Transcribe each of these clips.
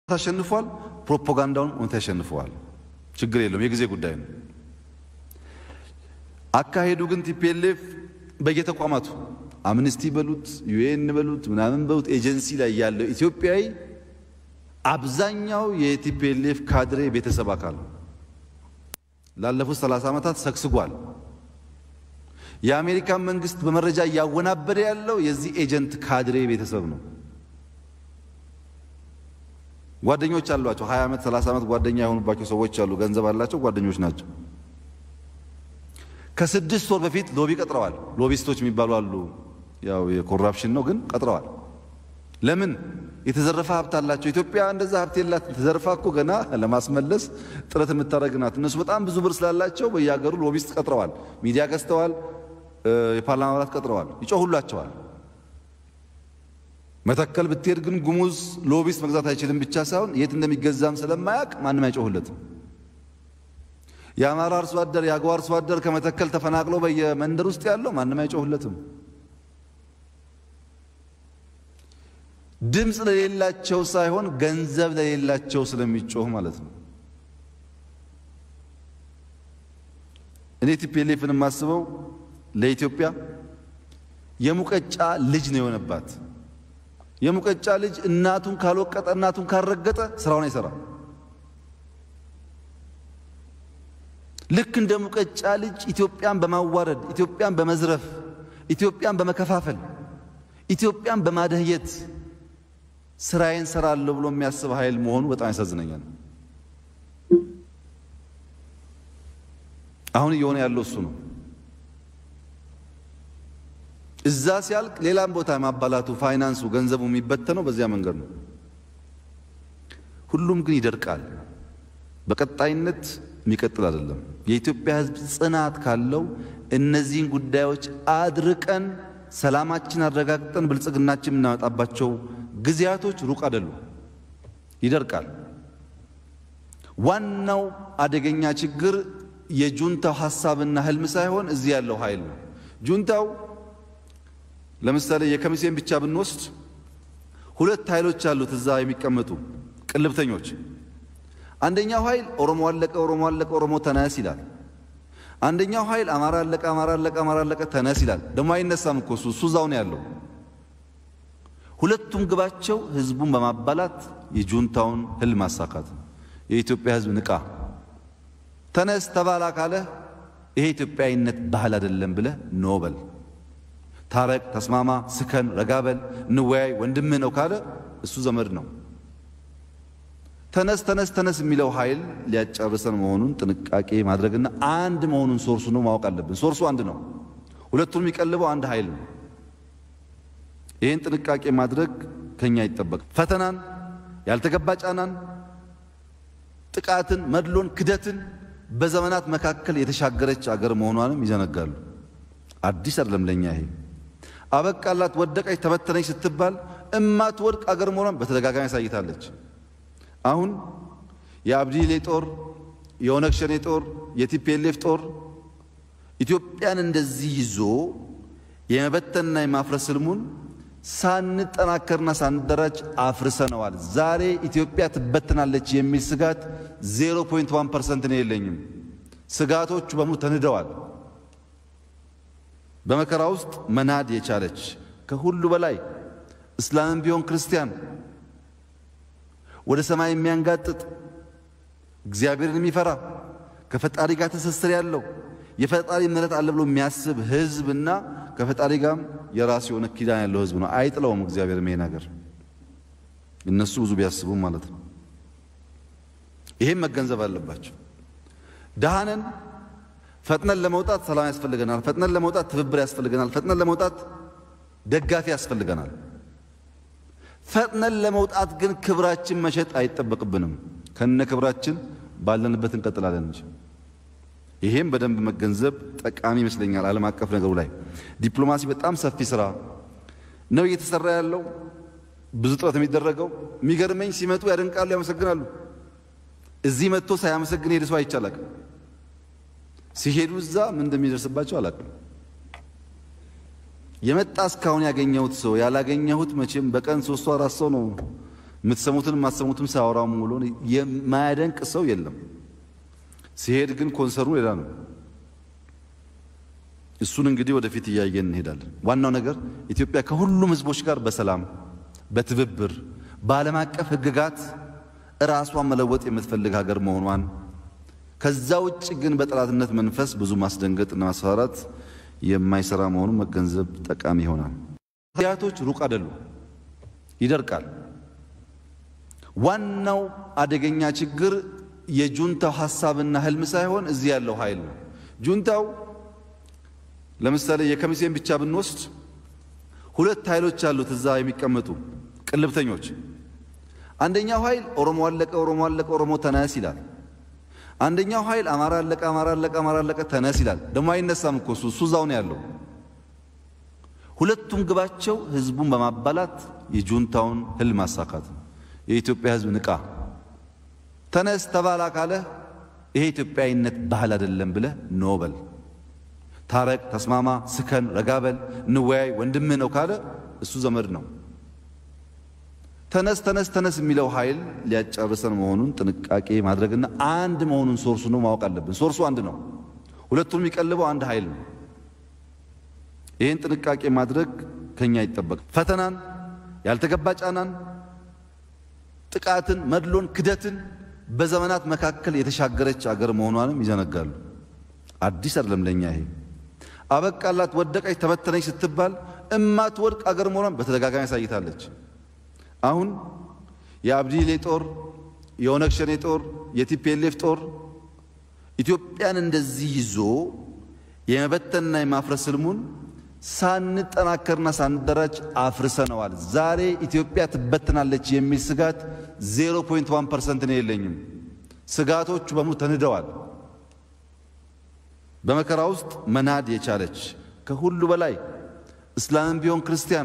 አሸንፏል። ፕሮፓጋንዳውን እውነት ያሸንፈዋል። ችግር የለውም፣ የጊዜ ጉዳይ ነው። አካሄዱ ግን ቲፒኤልኤፍ በየተቋማቱ አምነስቲ በሉት ዩኤን በሉት ምናምን በሉት ኤጀንሲ ላይ ያለው ኢትዮጵያዊ አብዛኛው የቲፒኤልኤፍ ካድሬ ቤተሰብ አካል ነው። ላለፉት 30 ዓመታት ሰግስጓል። የአሜሪካን መንግስት በመረጃ እያወናበደ ያለው የዚህ ኤጀንት ካድሬ ቤተሰብ ነው። ጓደኞች አሏቸው። 20 ዓመት 30 ዓመት ጓደኛ የሆኑባቸው ሰዎች አሉ። ገንዘብ አላቸው፣ ጓደኞች ናቸው። ከስድስት ወር በፊት ሎቢ ቀጥረዋል። ሎቢስቶች የሚባሉ አሉ። ያው የኮራፕሽን ነው ግን ቀጥረዋል። ለምን? የተዘረፈ ሀብት አላቸው። ኢትዮጵያ እንደዛ ሀብት የላት። ተዘርፋ እኮ ገና ለማስመለስ ጥረት የምታደርግ ናት። እነሱ በጣም ብዙ ብር ስላላቸው በየሀገሩ ሎቢስት ቀጥረዋል። ሚዲያ ገዝተዋል። የፓርላማ አባላት ቀጥረዋል። ይጮሁላቸዋል። መተከል ብትሄድ ግን ጉሙዝ ሎቢስት መግዛት አይችልም ብቻ ሳይሆን የት እንደሚገዛም ስለማያውቅ ማንም አይጮሁለትም። የአማራ አርሶ አደር የአገው አርሶ አደር ከመተከል ተፈናቅሎ በየመንደር ውስጥ ያለው ማንም አይጮሁለትም። ድምፅ ለሌላቸው ሳይሆን ገንዘብ ለሌላቸው ስለሚጮህ ማለት ነው። እኔ ቲፒኤልኤፍን የማስበው ለኢትዮጵያ የሙቀጫ ልጅ ነው የሆነባት። የሙቀጫ ልጅ እናቱን ካልወቀጠ እናቱን ካልረገጠ ስራውን አይሰራም። ልክ እንደ ሙቀጫ ልጅ ኢትዮጵያን በማዋረድ ኢትዮጵያን በመዝረፍ ኢትዮጵያን በመከፋፈል ኢትዮጵያን በማደህየት ስራዬን ሰራለሁ ብሎ የሚያስብ ኃይል መሆኑ በጣም ያሳዝነኛል። አሁን እየሆነ ያለው እሱ ነው። እዛ ሲያልቅ ሌላም ቦታ ማባላቱ፣ ፋይናንሱ፣ ገንዘቡ የሚበተነው በዚያ መንገድ ነው። ሁሉም ግን ይደርቃል። በቀጣይነት የሚቀጥል አይደለም። የኢትዮጵያ ሕዝብ ጽናት ካለው እነዚህን ጉዳዮች አድርቀን ሰላማችን አረጋግጠን ብልጽግናችን የምናመጣባቸው ጊዜያቶች ሩቅ አይደሉም። ይደርቃል። ዋናው አደገኛ ችግር የጁንታው ሐሳብና ህልም ሳይሆን እዚህ ያለው ኃይል ነው። ጁንታው ለምሳሌ የከሚሴን ብቻ ብንወስድ ሁለት ኃይሎች አሉት እዛ የሚቀመጡ ቅልብተኞች። አንደኛው ኃይል ኦሮሞ አለቀ፣ ኦሮሞ አለቀ፣ ኦሮሞ ተነስ ይላል። አንደኛው ኃይል አማራ አለቀ፣ አማራ አለቀ፣ አማራ አለቀ፣ ተነስ ይላል። ደግሞ አይነሳም እኮ እሱ እሱ እዛው ነው ያለው። ሁለቱም ግባቸው ህዝቡን በማባላት የጁንታውን ህልም ማሳካት ነው። የኢትዮጵያ ህዝብ ንቃ፣ ተነስ ተባላ ካለ ይሄ ኢትዮጵያዊነት ባህል አይደለም ብለህ ኖበል ታረቅ፣ ተስማማ፣ ስከን፣ ረጋበል፣ እንወያይ፣ ወንድምህ ነው ካለ እሱ ዘመድ ነው። ተነስ ተነስ ተነስ የሚለው ኃይል ሊያጨርሰን መሆኑን ጥንቃቄ ማድረግና አንድ መሆኑን ሶርሱ ነው ማወቅ አለብን። ሶርሱ አንድ ነው። ሁለቱን የሚቀልበው አንድ ኃይል ነው። ይህን ጥንቃቄ ማድረግ ከኛ ይጠበቅ። ፈተናን፣ ያልተገባ ጫናን፣ ጥቃትን፣ መድሎን፣ ክደትን በዘመናት መካከል የተሻገረች አገር መሆኗንም ይዘነጋሉ። አዲስ አይደለም ለኛ ይሄ። አበቃላት፣ ወደቀች፣ ተበተነች ስትባል እማትወድቅ አገር መሆኗን በተደጋጋሚ ያሳይታለች። አሁን የአብዲሌ ጦር፣ የኦነግ ሸኔ ጦር፣ የቲፒኤልኤፍ ጦር ኢትዮጵያን እንደዚህ ይዞ የመበተንና የማፍረስ ህልሙን ሳንጠናከርና ሳንደራጅ አፍርሰነዋል። ዛሬ ኢትዮጵያ ትበትናለች የሚል ስጋት 0.1 ፐርሰንት ነው የለኝም። ስጋቶቹ በሙሉ ተንደዋል። በመከራ ውስጥ መናድ የቻለች ከሁሉ በላይ እስላምም ቢሆን ክርስቲያን ወደ ሰማይ የሚያንጋጥጥ እግዚአብሔርን የሚፈራ ከፈጣሪ ጋር ትስስር ያለው የፈጣሪ ምሕረት አለ ብሎ የሚያስብ ህዝብና ከፈጣሪ ጋርም የራሱ የሆነ ኪዳን ያለው ህዝብ ነው። አይጥለውም እግዚአብሔር ይሄ ነገር እነሱ ብዙ ቢያስቡም ማለት ነው። ይሄም መገንዘብ አለባቸው። ደሃነን ፈጥነን ለመውጣት ሰላም ያስፈልገናል። ፈጥነን ለመውጣት ትብብር ያስፈልገናል። ፈጥነን ለመውጣት ደጋፊ ያስፈልገናል። ፈጥነን ለመውጣት ግን ክብራችን መሸጥ አይጠበቅብንም። ከነ ክብራችን ባለንበት እንቀጥላለን እንጂ ይሄም በደንብ መገንዘብ ጠቃሚ ይመስለኛል። ዓለም አቀፍ ነገሩ ላይ ዲፕሎማሲ በጣም ሰፊ ስራ ነው እየተሰራ ያለው፣ ብዙ ጥረት የሚደረገው። የሚገርመኝ ሲመጡ ያደንቃሉ፣ ያመሰግናሉ። እዚህ መጥቶ ሳያመሰግን ሄደ ሰው አይቻላቅም። ሲሄዱ እዛ ምን እንደሚደርስባቸው አላቅም። የመጣ እስካሁን ያገኘሁት ሰው ያላገኘሁት መቼም በቀን ሶስቱ አራት ሰው ነው የምትሰሙትን የማትሰሙትም ሳያወራው ውሎ የማያደንቅ ሰው የለም። ሲሄድ ግን ኮንሰርኑ ሌላ ነው። እሱን እንግዲህ ወደፊት እያየን እንሄዳለን። ዋናው ነገር ኢትዮጵያ ከሁሉም ሕዝቦች ጋር በሰላም በትብብር በዓለም አቀፍ ሕግጋት ራሷን መለወጥ የምትፈልግ ሀገር መሆኗን ከዛ ውጭ ግን በጠላትነት መንፈስ ብዙ ማስደንገጥና ማስፈራራት የማይሰራ መሆኑን መገንዘብ ጠቃሚ ይሆናል። ጊዜያቶች ሩቅ አይደሉም፣ ይደርቃል። ዋናው አደገኛ ችግር የጁንታው ሐሳብና ህልም ሳይሆን እዚህ ያለው ኃይል ነው። ጁንታው ለምሳሌ የከሚሴን ብቻ ብንወስድ ሁለት ኃይሎች አሉት እዛ የሚቀመጡ ቅልብተኞች። አንደኛው ኃይል ኦሮሞ አለቀ፣ ኦሮሞ አለቀ፣ ኦሮሞ ተነስ ይላል። አንደኛው ኃይል አማራ አለቀ፣ አማራ አለቀ፣ አማራ አለቀ ተነስ ይላል። ደግሞ አይነሳም እኮ እሱ እሱ እዛው ነው ያለው። ሁለቱም ግባቸው ህዝቡን በማባላት የጁንታውን ህልም ማሳካት ነው። የኢትዮጵያ ህዝብ ንቃ፣ ተነስ ተባላ ካለ ይሄ ኢትዮጵያዊነት ባህል አይደለም ብለህ ኖበል ታረቅ፣ ተስማማ፣ ስከን፣ ረጋበል፣ እንወያይ፣ ወንድምህ ነው ካለ እሱ ዘመድ ነው። ተነስ ተነስ ተነስ የሚለው ኃይል ሊያጨርሰን መሆኑን ጥንቃቄ ማድረግና አንድ መሆኑን ሶርሱ ነው ማወቅ አለብን። ሶርሱ አንድ ነው። ሁለቱም የሚቀልበው አንድ ኃይል ነው። ይህን ጥንቃቄ ማድረግ ከኛ ይጠበቅ። ፈተናን፣ ያልተገባ ጫናን፣ ጥቃትን፣ መድሎን፣ ክደትን በዘመናት መካከል የተሻገረች አገር መሆኗንም ይዘነጋሉ። አዲስ አይደለም ለኛ ይሄ። አበቃላት፣ ወደቀች፣ ተበተነች ስትባል እማትወድቅ አገር መሆኗን በተደጋጋሚ ያሳይታለች። አሁን የአብዲሌ ጦር፣ የኦነግ ሸኔ ጦር፣ የቲፒኤልኤፍ ጦር ኢትዮጵያን እንደዚህ ይዞ የመበተንና የማፍረስ ህልሙን ሳንጠናከርና ሳንደራጅ አፍርሰነዋል። ዛሬ ኢትዮጵያ ትበትናለች የሚል ስጋት 0.1 ፐርሰንት ነው የለኝም። ስጋቶቹ በሙሉ ተንደዋል። በመከራ ውስጥ መናድ የቻለች ከሁሉ በላይ እስላምም ቢሆን ክርስቲያን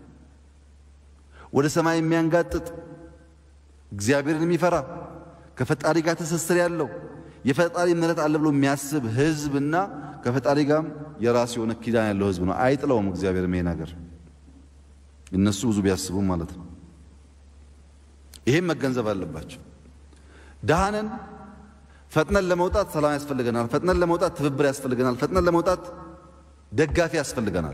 ወደ ሰማይ የሚያንጋጥጥ እግዚአብሔርን የሚፈራ ከፈጣሪ ጋር ትስስር ያለው የፈጣሪ ምሕረት አለ ብሎ የሚያስብ ህዝብና ከፈጣሪ ጋርም የራሱ የሆነ ኪዳን ያለው ህዝብ ነው። አይጥለውም እግዚአብሔር ይሄ ነገር እነሱ ብዙ ቢያስቡም ማለት ነው። ይሄም መገንዘብ አለባቸው። ደሃነን ፈጥነን ለመውጣት ሰላም ያስፈልገናል። ፈጥነን ለመውጣት ትብብር ያስፈልገናል። ፈጥነን ለመውጣት ደጋፊ ያስፈልገናል።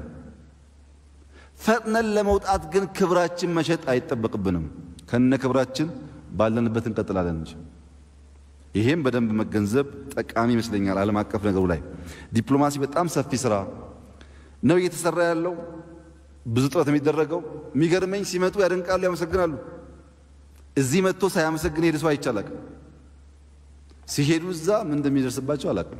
ፈጥነን ለመውጣት ግን ክብራችን መሸጥ አይጠበቅብንም። ከነ ክብራችን ባለንበት እንቀጥላለን እንጂ ይሄም በደንብ መገንዘብ ጠቃሚ ይመስለኛል። ዓለም አቀፍ ነገሩ ላይ ዲፕሎማሲ በጣም ሰፊ ስራ ነው እየተሰራ ያለው፣ ብዙ ጥረት የሚደረገው። የሚገርመኝ ሲመጡ ያደንቃሉ፣ ያመሰግናሉ። እዚህ መጥቶ ሳያመሰግን ሄደ ሰው አይቻላቅም። ሲሄዱ እዛ ምን እንደሚደርስባቸው አላቅም።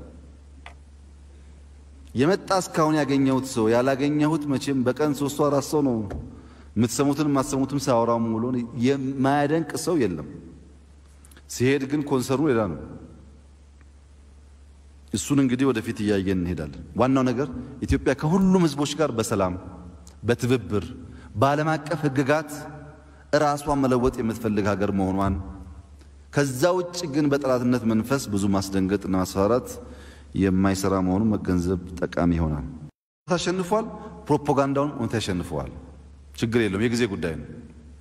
የመጣ እስካሁን ያገኘሁት ሰው ያላገኘሁት መቼም በቀን ሶስቱ አራት ሰው ነው የምትሰሙትን የማትሰሙትም ሳያወራው ውሎ የማያደንቅ ሰው የለም። ሲሄድ ግን ኮንሰርኑ ሌላ ነው። እሱን እንግዲህ ወደፊት እያየን እንሄዳለን። ዋናው ነገር ኢትዮጵያ ከሁሉም ሕዝቦች ጋር በሰላም በትብብር በዓለም አቀፍ ሕግጋት ራሷን መለወጥ የምትፈልግ ሀገር መሆኗን ከዛ ውጭ ግን በጠላትነት መንፈስ ብዙ ማስደንገጥና ማስፈራራት የማይሰራ መሆኑን መገንዘብ ጠቃሚ ይሆናል። ታሸንፏል። ፕሮፓጋንዳውን እውነት ያሸንፈዋል። ችግር የለውም፣ የጊዜ ጉዳይ ነው።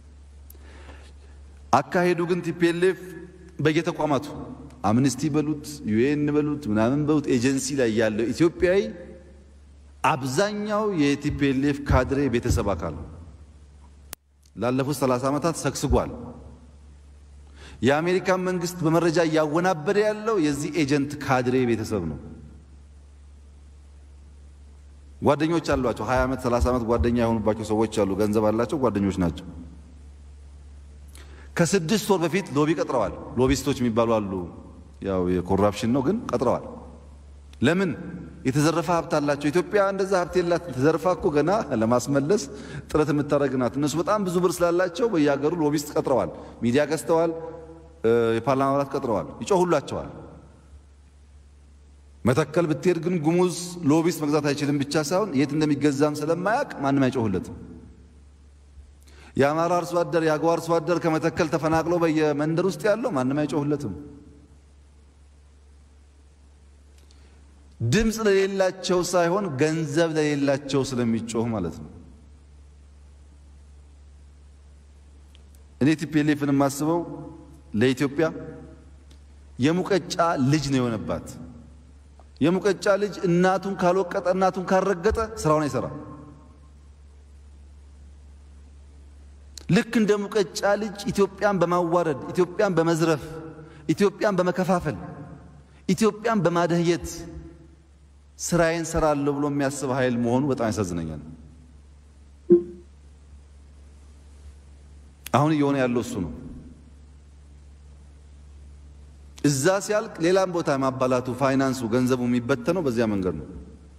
አካሄዱ ግን ቲፒኤልኤፍ በየተቋማቱ አምነስቲ በሉት ዩኤን በሉት ምናምን በሉት ኤጀንሲ ላይ ያለው ኢትዮጵያዊ አብዛኛው የቲፒኤልኤፍ ካድሬ ቤተሰብ አካል ነው። ላለፉት 30 ዓመታት ሰግስጓል። የአሜሪካን መንግስት በመረጃ እያወናበደ ያለው የዚህ ኤጀንት ካድሬ ቤተሰብ ነው። ጓደኞች አሏቸው። 20 ዓመት 30 ዓመት ጓደኛ የሆኑባቸው ሰዎች አሉ። ገንዘብ አላቸው፣ ጓደኞች ናቸው። ከስድስት ወር በፊት ሎቢ ቀጥረዋል። ሎቢስቶች የሚባሉ አሉ። ያው የኮራፕሽን ነው ግን ቀጥረዋል። ለምን? የተዘረፈ ሀብት አላቸው። ኢትዮጵያ እንደዛ ሀብት የላት። ተዘርፋ እኮ ገና ለማስመለስ ጥረት የምታደርግ ናት። እነሱ በጣም ብዙ ብር ስላላቸው በየሀገሩ ሎቢስት ቀጥረዋል። ሚዲያ ገዝተዋል። የፓርላማ አባላት ቀጥረዋል። ይጮሁላቸዋል። መተከል ብትሄድ ግን ጉሙዝ ሎቢስት መግዛት አይችልም ብቻ ሳይሆን የት እንደሚገዛም ስለማያውቅ ማንም አይጮሁለትም። የአማራ አርሶ አደር የአገው አርሶ አደር ከመተከል ተፈናቅሎ በየመንደር ውስጥ ያለው ማንም አይጮሁለትም። ድምፅ ለሌላቸው ሳይሆን ገንዘብ ለሌላቸው ስለሚጮህ ማለት ነው። እኔ ቲፒኤልኤፍን የማስበው ለኢትዮጵያ የሙቀጫ ልጅ ነው የሆነባት። የሙቀጫ ልጅ እናቱን ካልወቀጠ እናቱን ካልረገጠ ስራውን አይሰራም። ልክ እንደ ሙቀጫ ልጅ ኢትዮጵያን በማዋረድ ኢትዮጵያን በመዝረፍ ኢትዮጵያን በመከፋፈል ኢትዮጵያን በማደህየት ስራዬን ሰራለሁ ብሎ የሚያስብ ኃይል መሆኑ በጣም ያሳዝነኛል። አሁን እየሆነ ያለው እሱ ነው። እዛ ሲያልቅ ሌላም ቦታ ማባላቱ፣ ፋይናንሱ፣ ገንዘቡ የሚበተነው በዚያ መንገድ ነው።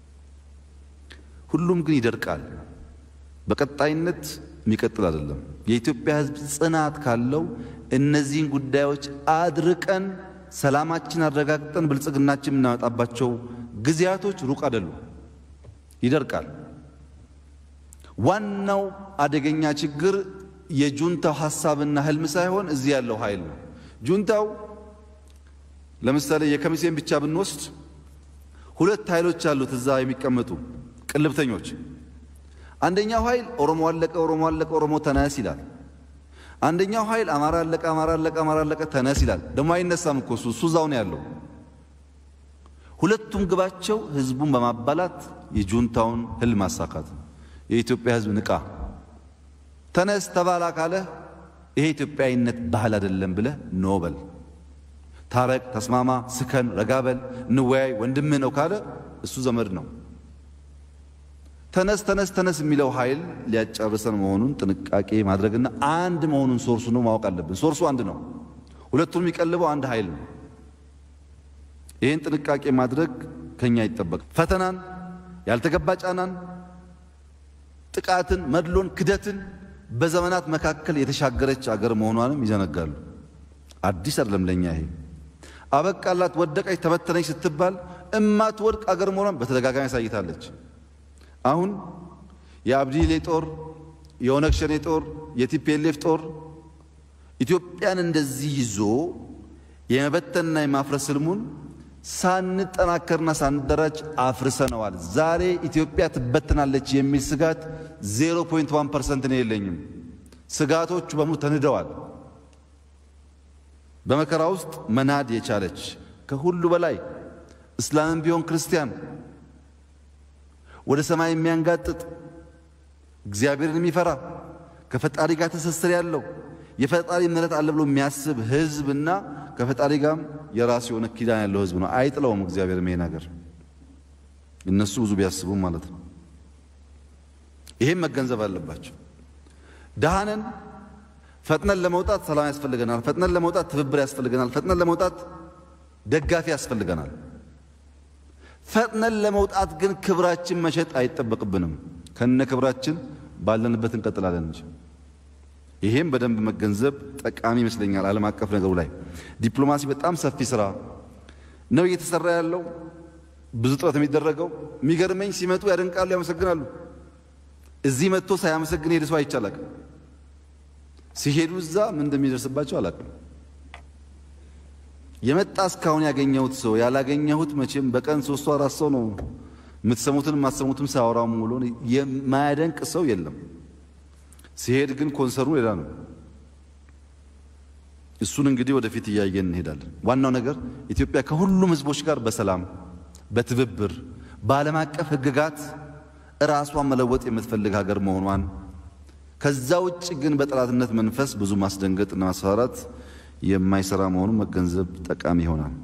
ሁሉም ግን ይደርቃል። በቀጣይነት የሚቀጥል አይደለም። የኢትዮጵያ ሕዝብ ጽናት ካለው እነዚህን ጉዳዮች አድርቀን ሰላማችን አረጋግጠን ብልጽግናችን የምናመጣባቸው ጊዜያቶች ሩቅ አይደሉም። ይደርቃል። ዋናው አደገኛ ችግር የጁንታው ሐሳብና ህልም ሳይሆን እዚህ ያለው ኃይል ነው። ጁንታው ለምሳሌ የከሚሴን ብቻ ብንወስድ ሁለት ኃይሎች አሉት እዛ የሚቀመጡ ቅልብተኞች። አንደኛው ኃይል ኦሮሞ አለቀ፣ ኦሮሞ አለቀ፣ ኦሮሞ ተነስ ይላል። አንደኛው ኃይል አማራ አለቀ፣ አማራ አለቀ፣ አማራ አለቀ፣ ተነስ ይላል። ደግሞ አይነሳም እኮ እሱ እሱ እዛው ነው ያለው። ሁለቱም ግባቸው ህዝቡን በማባላት የጁንታውን ህልም ማሳካት ነው። የኢትዮጵያ ህዝብ ንቃ፣ ተነስ ተባላ ካለ ይሄ ኢትዮጵያዊነት ባህል አይደለም ብለህ ኖበል ታረቅ፣ ተስማማ፣ ስከን፣ ረጋበል፣ እንወያይ፣ ወንድምህ ነው ካለ እሱ ዘመድ ነው። ተነስ ተነስ ተነስ የሚለው ኃይል ሊያጨርሰን መሆኑን ጥንቃቄ ማድረግና አንድ መሆኑን ሶርሱ ነው ማወቅ አለብን። ሶርሱ አንድ ነው። ሁለቱን የሚቀልበው አንድ ኃይል ነው። ይህን ጥንቃቄ ማድረግ ከኛ ይጠበቅ። ፈተናን፣ ያልተገባ ጫናን፣ ጥቃትን፣ መድሎን፣ ክደትን በዘመናት መካከል የተሻገረች አገር መሆኗንም ይዘነጋሉ። አዲስ አይደለም ለኛ ይሄ። አበቃላት፣ ወደቀች፣ ተበተነች ስትባል እማትወድቅ አገር መሆኗን በተደጋጋሚ ያሳይታለች። አሁን የአብዲሌ ጦር፣ የኦነግ ሸኔ ጦር፣ የቲፒኤልኤፍ ጦር ኢትዮጵያን እንደዚህ ይዞ የመበተንና የማፍረስ ህልሙን ሳንጠናከርና ሳንደራጅ አፍርሰነዋል። ዛሬ ኢትዮጵያ ትበትናለች የሚል ስጋት 0.1 ፐርሰንት ነው የለኝም። ስጋቶቹ በሙሉ ተንደዋል። በመከራ ውስጥ መናድ የቻለች ከሁሉ በላይ እስላምን ቢሆን ክርስቲያን ወደ ሰማይ የሚያንጋጥጥ እግዚአብሔርን የሚፈራ ከፈጣሪ ጋር ትስስር ያለው የፈጣሪ ምሕረት አለ ብሎ የሚያስብ ህዝብና ከፈጣሪ ጋርም የራሱ የሆነ ኪዳን ያለው ህዝብ ነው። አይጥለውም እግዚአብሔር ይሄ ነገር እነሱ ብዙ ቢያስቡም ማለት ነው። ይሄም መገንዘብ አለባቸው። ደሃነን ፈጥነን ለመውጣት ሰላም ያስፈልገናል። ፈጥነን ለመውጣት ትብብር ያስፈልገናል። ፈጥነን ለመውጣት ደጋፊ ያስፈልገናል። ፈጥነን ለመውጣት ግን ክብራችን መሸጥ አይጠበቅብንም። ከነ ክብራችን ባለንበት እንቀጥላለን እንጂ ይሄም በደንብ መገንዘብ ጠቃሚ ይመስለኛል። ዓለም አቀፍ ነገሩ ላይ ዲፕሎማሲ በጣም ሰፊ ስራ ነው እየተሰራ ያለው፣ ብዙ ጥረት የሚደረገው። የሚገርመኝ ሲመጡ ያደንቃሉ፣ ያመሰግናሉ። እዚህ መጥቶ ሳያመሰግን ሄደ ሰው አይቻላቅም። ሲሄዱ እዛ ምን እንደሚደርስባቸው አላቅም። የመጣ እስካሁን ያገኘሁት ሰው ያላገኘሁት መቼም በቀን ሶስቱ አራት ሰው ነው የምትሰሙትን የማትሰሙትም ሳያወራው ሙሉ የማያደንቅ ሰው የለም። ሲሄድ ግን ኮንሰርኑ ሌላ ነው። እሱን እንግዲህ ወደፊት እያየን እንሄዳለን። ዋናው ነገር ኢትዮጵያ ከሁሉም ሕዝቦች ጋር በሰላም በትብብር በዓለም አቀፍ ሕግጋት ራሷን መለወጥ የምትፈልግ ሀገር መሆኗን ከዛ ውጭ ግን በጠላትነት መንፈስ ብዙ ማስደንገጥና ማስፈራራት የማይሰራ መሆኑን መገንዘብ ጠቃሚ ይሆናል።